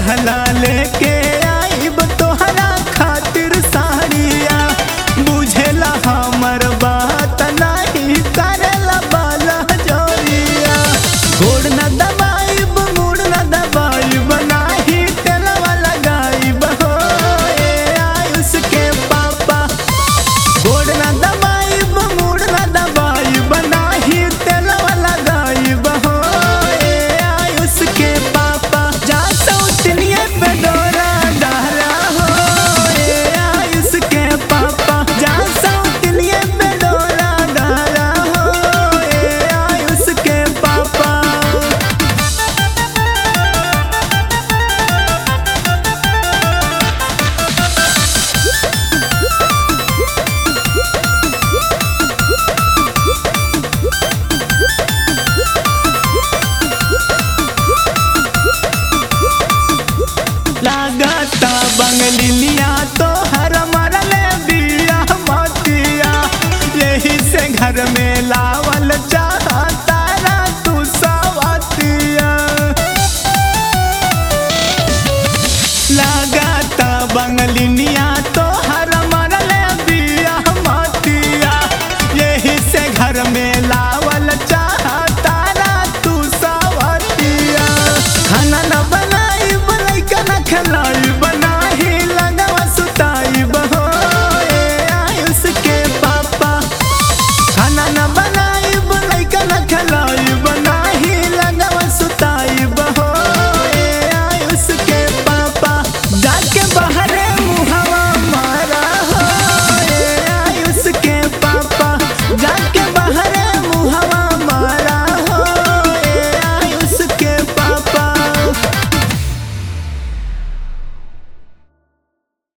कहला लेके आइब तोहरा खातिर साड़िया बुझेला हमर बात नहीं करेला बाला जोरिया गोड़ न दबाइब मुड़ न दबाइब नाही तेलवा लगाइब हो ए आयुष के पापा गोड़ न दबाइब मुड़ न दबाइब नाही तेलवा लगाइब हो ए आयुष के पापा जा सौतनिए पे डोरा डाला हो ए आयुष के पापा जा सौतनिए पे डोरा डाला हो ए आयुष के पापा लागता बंगलिया तो हर मरले बिया मतिया यही से घर में लावल चाहता रा तू सवतिया लागता बंगलिया